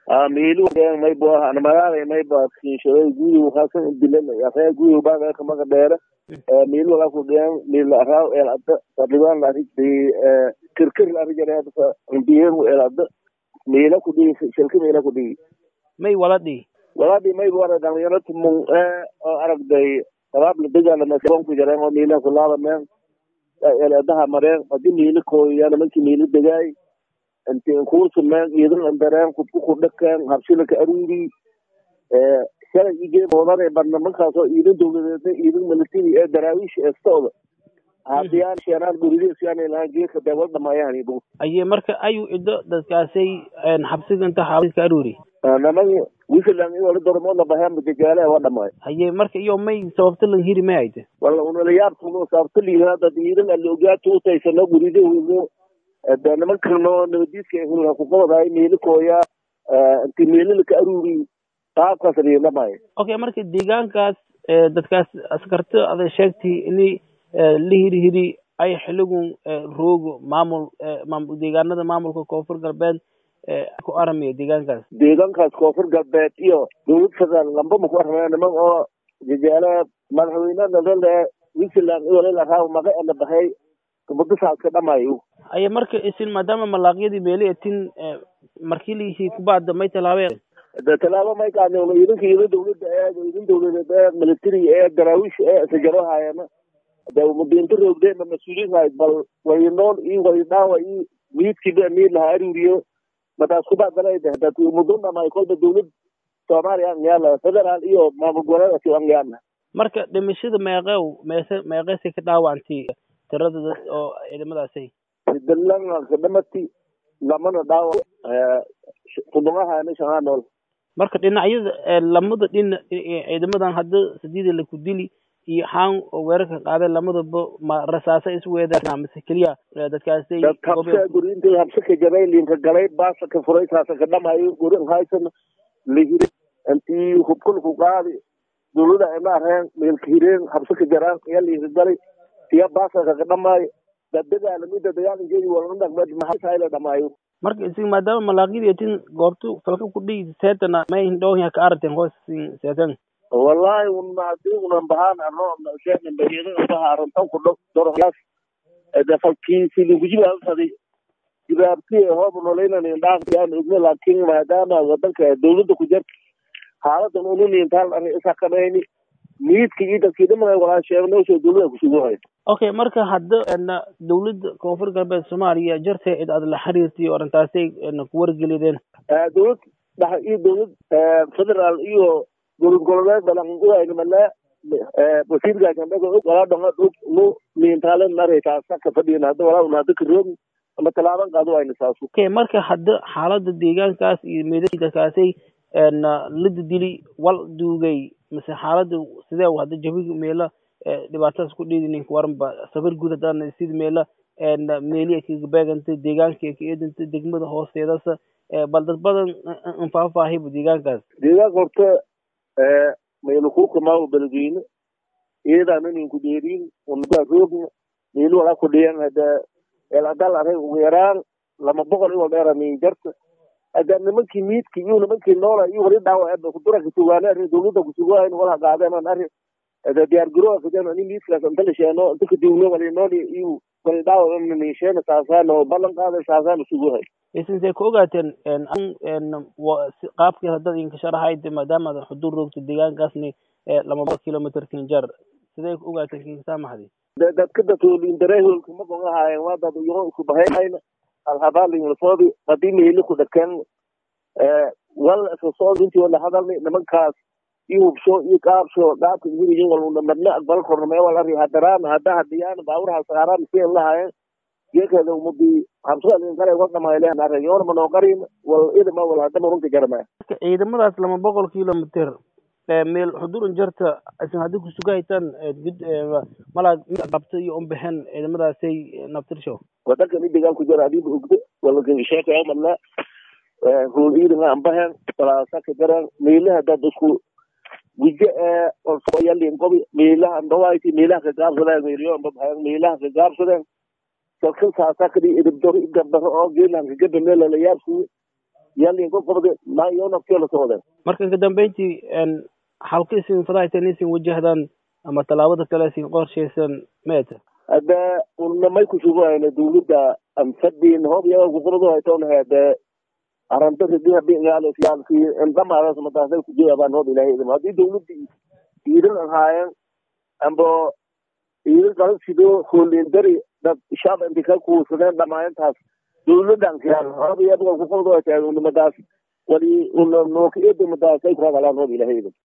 miili maybo anamagaada mayba kinshaday gudigu hasan dilan afaya gudigu baga kamaga dheere miili wala ku dhiyan miil araaw el adda fadhiban ari di kirkir ari jare biyen el adda miila ku dhigi shilka miila ku dhigi may wala dhigi wala dhigi mayba wara dhalinyaro tumun oo aragday shabaab la dagaalama ku jareen oo miila ku laabameen el adaha mareen hadii miili kooyana markii miili degaay intiin kuursameen iidan andareen kubku kudhakeen habsilaka aruuri shalay igee boodane barnaamijkaasoo iidan dowladeedna iidan military ee daraawiish eestooda hadiyaan sheenaan guridiisiyaan ilahan geedka dee wal dhamaayaan ibu aye marka ayu ido dadkaasay xabsiga inta xaabiska aruuri namagi wifilan iwala dormoodla baheen majajaale waa dhamaay haye marka iyo may sababta lan hiri may ayte wala unalayaabtuno sababta liidaa dad iidan aloogaa tuutaysano guridahuno de nimankano nabadiiska hulka kuqabadaay miilikooya inti miililaka aruuri qaabkaas liidamay okay marka deegaankaas dadkaas askarta ada sheegtay ini la hiri hiri ay xiligun roogo maamul deegaanada maamulka koonfur galbeed ku aramiya deegaankaas deegaankaas koonfur galbeed iyo dowlad federal lamba maku aramaya niman oo jajaale madaxweyne nadale witzland iwalalaraa maga ena baxay mudasaaska dhamayo aye marka isin maadaama malaaqyadii meeli etin markii liisii kubacda may talaabe de tallaabo may qaadeen iidanka iidan dowladda ee iidan dowladeed ee military ee daraawiish ee isajaro haayana de mudinta roogdeenba mas-uuliyin hayd bal waynool iyo waydhaawa iyo miidkiba miid laha aruuriyo mataas kubacdana dad mudun dhamay kolba dowlad soomaaliya angaala federaal iyo maamul goboleedasi angaana marka dhimashada meeqew meese meeqeesay ka dhaawacantay tirada dad oo ciidamadaasay sidalanka dhamati lamana dhaawa todobahana shanaa nool marka dhinacyada lamada dhina ciidamadan hadda sideeda laku dili iyo xaan oo weerarka qaaday lamadaba ma rasaasa isweeda mise keliya dadkaasay dad habsa gurinta habsa ka jabay linka galay baasa ka furay saasa ka dhamayo gurin haysan lihiri intii hubkulku qaadi dowlada ayma areen meelka hireen habsa ka jaraan iya linka galay tiya baasa ka dhamayo dadadaalamida dagaalankeedi walanadhaqmed maxasaila dhamaayo marka isig maadaama malaaqyadii tin goobtu falka ku dhihi seetana may hindhoonya ka aragteen hoos seetan wallahi una hadii unan bahaan ano sheegin bayada bahaarantan ku dho doroyaas de falkiisi linkujibaafadi jibaabti hoob nolaynan indhaafyaan ogme laakin maadaama wadanka dowladda ku jirta haaladan ununintaan ari isakanayni miidka iyo dadkii dhimanay walaa sheegnosoo dowlada kusuguhay okay marka hadda dowladda koonfur galbeed soomaaliya jartay cid aad la xiriirtay arrintaasay ku wargelideen dowlad dhexe iyo dowlad federaal iyo dowlad goboleed balanguaynimale wasiirka gandhaga og walaa dhonga og nu miintaalen naraytaasa ka fadhiyan hadda walaa una hadda karoog ama talaaban qaado ayna saasu okay marka hadda xaalada deegaankaas iyo meedadkaasay la didili wal duugay mise xaalada sidee hadda jabiga meela dhibaatadaas ku dhiidi ninka waranba safar guud haddaan sida meela meeliya kaga beeganta deegaanka ka eedanta degmada hoosteedasa bal dad badan anfaahfaahiba deegaankaas deegaanka horta maynu ku kamaawo beledweyne iyadaana ninku dheeriin unagaa roogna meylu walaa ku dhiyan hada eladal arag ugu yaraan lama boqol iwal dheera min jarta hada nimankii miidka iyo nimankii noola iyo wali dhaawa eba kudura kasugaane arri dowladda kusugahayn wala qaadeenan arri hada diyaar garooa kajan ani miidkaas inta la sheeno inta kadiwno wali nooli iyo wali dhaawa nisheena saasaan oo ballan qaaday saasaan usuguhay isintay ku ogaateen qaabkii hadad idinka sharaxayd maadaama adan xuduur roogto deegaankaasni lama boqol kilometer kinjar sidee ku ogaateen kinkasaamaxdi dadka dadwaliindareholka magon ahaayeen waa dad iyago isku bahayayna alhabaalinlafoodi hadii meheli ku dhakeen wal isasoo intii wala hadalni nimankaas iyo hubsho iyo qaabsho qaabka ihiriyin waluna madna aqbal kornamee wal arri hadaraan hadda hadiyaan baawurha saaraan sian lahaayeen geekada umadi habsadalin kale wal dhamayleen arre yoorma noo qarin wal idama wal hadama runka jarama ciidamadaas lama boqol kilometer meel xuduuran jarta isin haddii kusugahaytaan malaa qabta iyo unbaxeen ciidamadaasay naftirshow wadanka ni degaan ku jira adiba ogdo walakasheekaya madla hool iidanga ambahen walaasaka garan meelaha dad isku wije ee olsoyalin qobi meelaha andhawayti meelaha kagaabsadeen meeliyo ambabahayan meelaha kagaabsadeen salkan saasakadi idibdoro idabdaro oo geelanka gaba meelala yaabsuye yalin ku qabde ma iyo naftiyo la socdeen marka inka dambeyntii halka isin fadahayteen isin wajahdaan ama tallaabada kale isin qorshaysan meeta hadda unamay kusuguhayna dawladda anfadin hoob iyaga kuquradu haytoon hade aranta ridihadhamaadasay kujeabaan hoob ilahay idin haddii dawladda iirin ahaayeen ambo iirin qalasido hoolindari dad shab inti ka kuusadeen dhamaayantaas dawladdan kiyaan hoob iyaga kuquradu haytaa unimadaas wali unookiidimadaasay kuragalaan hoob ilahay idin